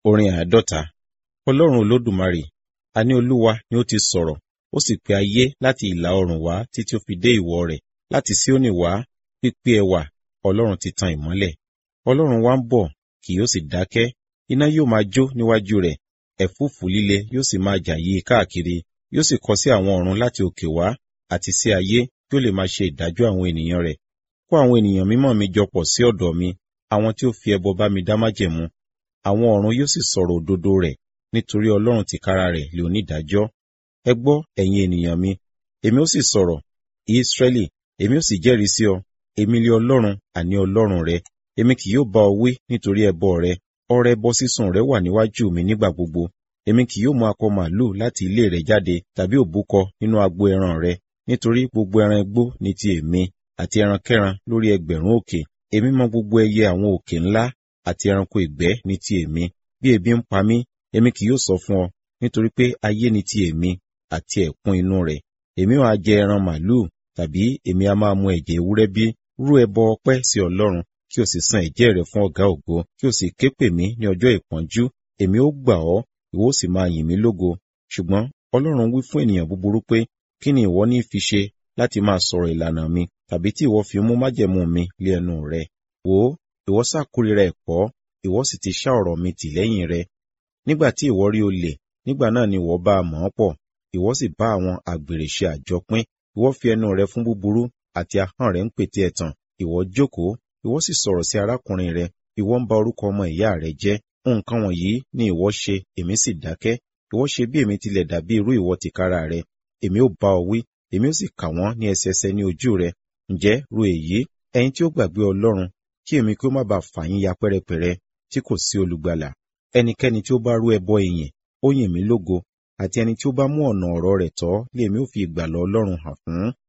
Orin àádọ́ta. Ọlọ́run Olódùmarè, a ní Olúwa ni ó ti sọ̀rọ̀, ó sì pe ayé láti ìlà oòrùn wá títí ó fi dé ìwọ̀ rẹ̀, láti Síónì wá, pípé ẹwà, Ọlọ́run ti tan ìmọ́lẹ̀. Ọlọ́run wa ń bọ̀, kì yóò sì dákẹ́, iná yóò máa jó níwájú rẹ̀, ẹ̀fúùfù líle yóò sì máa jà yí i káàkiri, yóò sì kọ sí àwọn ọ̀run láti òkè wá, àti sí ayé, kí ó lè máa ṣe ìdájọ́ àwọn ènìyàn rẹ̀. Kó àwọn ènìyàn mímọ́ mi jọ pọ̀ sí ọ̀dọ̀ mi, àwọn tí ó fi ẹbọ bá mi dá májẹ̀mú. Àwọn ọ̀run yóò sì sọ̀rọ̀ òdodo rẹ̀, nítorí Ọlọ́run tìkára rẹ̀ lè onídàájọ́. Ẹ gbọ́, ẹ̀yin ènìyàn mi, èmi ó sì sọ̀rọ̀, Ísírẹ́lì, èmi ó sì jẹ́rìí sí ọ, èmi lé Ọlọ́run, àní Ọlọ́run rẹ. Èmi kì yóò bá ọ wí nítorí ẹbọ rẹ, ọrẹ ẹbọ sísun rẹ wà níwájú mi nígbà gbogbo. Èmi kì yóò mú akọ màlúù láti ilé rẹ jáde, tàbí òbúkọ nínú agbo ẹran rẹ, nítorí gbogbo ẹran igbó ni ti èmi, àti ẹrankẹ́ran lórí ẹgbẹ̀rún òkè. Èmi mọ gbogbo ẹyẹ àwọn òkè ńlá, àti ẹranko ìgbẹ́ ni ti èmi. Bí ebi ń pa mí, èmi kì yóò sọ fún ọ, nítorí pé ayé ni ti èmi, àti ẹ̀kún inú rẹ̀. Èmi ó ha jẹ ẹran màlúù, tàbí èmi a máa mu ẹ̀jẹ̀ ewúrẹ́ bí? Rú ẹbọ ọpẹ́ sí Ọlọ́run, kí o sì san ẹ̀jẹ́ rẹ fún ọ̀gá ògo, kí o sì ké pè mí ní ọjọ́ ìpọ́njú. Èmi ó gbà ọ́, ìwọ ó sì máa yìn mí lógo. Ṣùgbọ́n Ọlọ́run wí fún ènìyàn búburú pé, kí ni ìwọ ní fi ṣe láti máa sọ̀rọ̀ ìlànà mi, tàbí tí ìwọ fi mú májẹ̀mú mi lé ẹnu rẹ? Wò ó, ìwọ sá kórìíra ẹ̀kọ́, ìwọ sì ti ṣá ọ̀rọ̀ mi tì lẹ́yìn rẹ. Nígbà tí ìwọ rí olè, nígbà náà ni ìwọ bá a mọ̀ ọ́ pọ̀, ìwọ sì bá àwọn àgbèrè ṣe àjọpín. Ìwọ fi ẹnu rẹ fún búburú, àti ahọ́n rẹ ń pète ẹ̀tàn. Ìwọ jókòó, ìwọ sì sọ̀rọ̀ sí arákùnrin rẹ, ìwọ ń ba orúkọ ọmọ ìyá rẹ jẹ́. Nǹkan wọ̀nyí ni ìwọ ṣe, èmi sì dákẹ́. Ìwọ ṣe bí èmi tilẹ̀ dàbí irú ìwọ tìkára rẹ. Èmi ó bá ọ wí, èmi ó sì kà wọ́n ní ẹsẹẹsẹ ní ojú rẹ. Ǹjẹ́ ru èyí, ẹ̀yin tí ó gbàgbé Ọlọ́run, kí èmi kí ó má bàa fà yín ya pẹ́rẹpẹ̀rẹ, tí kò sí olùgbàlà. Ẹnikẹ́ni tí ó bá rú ẹbọ ìyìn, ó yìn mí lógo, àti ẹni tí ó bá mú ọ̀nà ọ̀rọ̀ rẹ̀ tọ́, lé èmi ó fi ìgbàlà Ọlọ́run hàn fún.